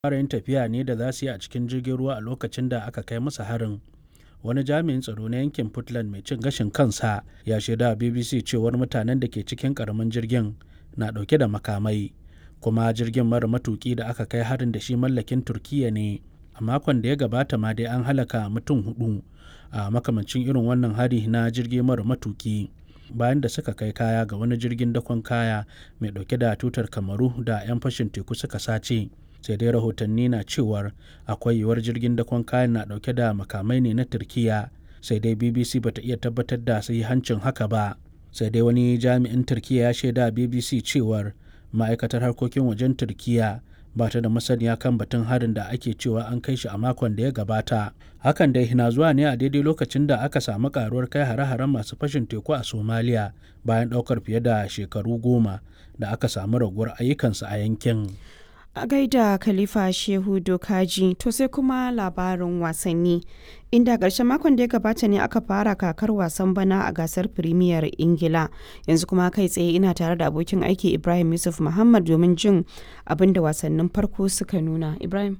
fara yin tafiya ne da za su yi a cikin jirgin ruwa a lokacin da aka kai musu harin wani jami'in tsaro na yankin puntland mai cin gashin kansa ya shaida bbc cewar mutanen da ke cikin karamin jirgin na dauke da makamai kuma jirgin mara matuki da aka kai harin da shi mallakin turkiya ne a makon da ya gabata ma dai an halaka mutum hudu a makamancin irin wannan hari na jirgi mara matuki bayan da suka kai kaya ga wani jirgin dakon kaya mai dauke da tutar kamaru da 'yan fashin teku suka sace sai dai rahotanni na cewar akwai yiwuwar jirgin dakon kayan na dauke da makamai ne na turkiya sai dai bbc bata iya tabbatar da hancin haka ba sai dai wani jami'in turkiya ya shaida bbc cewar ma'aikatar harkokin wajen turkiya ba ta da masaniya kan batun harin da ake cewa an kai shi a makon da ya gabata hakan dai na zuwa ne a daidai lokacin da aka samu karuwar kai hare-haren masu fashin teku a somaliya bayan daukar fiye da shekaru goma da aka samu raguwar ayyukansu a yankin a gaida khalifa shehu dokaji to sai kuma labarin wasanni inda ƙarshen makon da ya gabata ne aka fara kakar wasan bana a gasar firimiyar ingila yanzu kuma kai tsaye ina tare da abokin aiki ibrahim yusuf muhammad domin jin abin da wasannin farko suka nuna ibrahim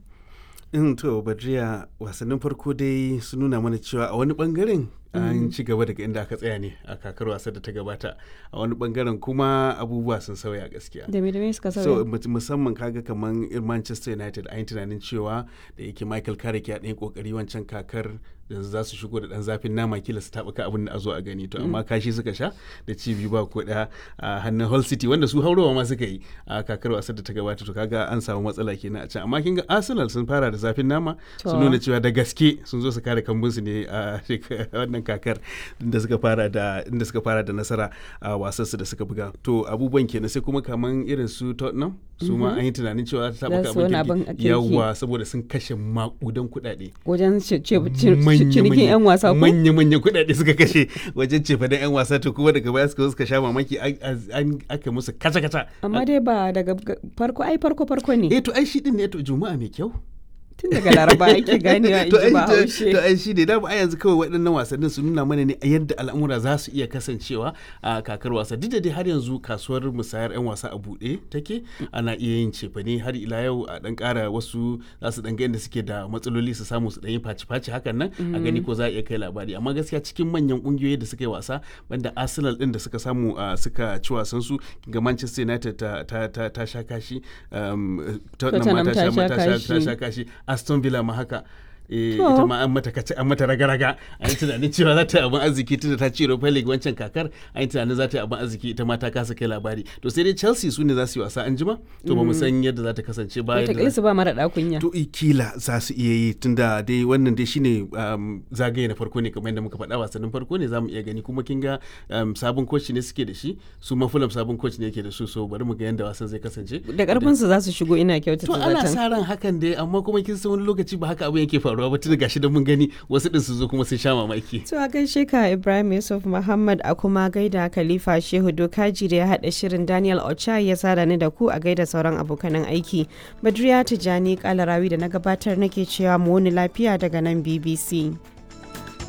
in to badriya wasannin farko dai su nuna mana cewa a wani bangaren an ci gaba daga inda aka tsaya ne a kakar wasa da ta gabata a wani bangaren kuma abubuwa sun sauya gaskiya da me da me suka so sauya musamman kaga kaman manchester united an yi tunanin cewa da yake michael carrick ya ɗan kokari wancan kakar yanzu za su shigo da ɗan zafin nama kila su taɓuka abin da a zo a gani to amma kashi suka sha da ci biyu ba ko ɗaya a hannun hull city wanda su haurowa ma suka yi a kakar wasar da ta gabata to kaga an samu matsala kenan a can amma kin ga arsenal sun fara da zafin nama sun nuna cewa da gaske sun zo su kare kambunsu ne a wannan kakar inda suka fara da inda suka fara da nasara a wasan su da suka buga to abubuwan kenan sai kuma kaman irin su Tottenham su ma an yi tunanin cewa ta Za su wani taɓa abin abin yawa saboda sun kashe makudan kuɗaɗe wajen ce- ce- ce- cinikin 'yan wasa ko manya manya kuɗaɗe suka kashe wajen cefa da 'yan wasa to kuma daga baya suka zo suka sha mamaki an- an aka musu kaca kaca amma dai ba daga ga- farko ai farko farko ne eh to ai shi din ne to juma'a mai kyau tun daga laraba ake ganewa in to ji ai ba to- haushe to ai shi ne dama a yanzu kawai waɗannan wasannin su nuna mana ne a yadda al'amura za su iya kasancewa a kakar wasa duk da dai har yanzu kasuwar musayar 'yan wasa a buɗe take ana iya yin cefane har ila yau a ɗan ƙara wasu za su ɗan ga yadda suke da matsaloli su samu su ɗan yi faci-faci hakan nan a gani ko za a iya kai labari amma gaskiya cikin manyan ƙungiyoyi da suka yi wasa banda arsenal ɗin da suka samu a suka ci wasan su ga manchester united ta ta ta, ta sha kashi um, Tottenham ma Tottenham ta ta sha sha ta sha- ta kashi. sha kashi aston villa ma haka eh, To. ita ma an mata kace an mata raga-raga an yi tunanin cewa za ta yi abin arziki tunda ta ci Europa League wancan kakar an yi tunanin za ta yi abin arziki ita ma ta kasa kai labari to sai dai Chelsea su ne za su yi wasa an jima to ba mu san yadda za ta kasance ba yadda wataƙila su ba mara ɗakunya to i kila za su iya yi tunda dai wannan dai shine um, zagaye na farko ne kamar yadda muka faɗa wasannin farko ne za mu iya gani kuma kin ga um, sabon coach ne suke da shi su ma Fulham sabon coach ne yake da su so bari mu ga yadda wasan zai kasance da ƙarfin su za su shigo ina kyautata to ana zaton sa ran hakan dai amma kuma kin san wani lokaci ba haka abin yake faruwa ba tun gashi da mun gani wasu din su zo kuma sun sha mamaki To a gaishe ka Ibrahim Yusuf Muhammad a kuma gaida Khalifa Shehu Dokaji da ya haɗa shirin Daniel Ocha ya sada ni da ku a gaida sauran abokanan aiki. Badriya Tijani Kalarawi da na gabatar nake cewa mu wani lafiya daga nan BBC.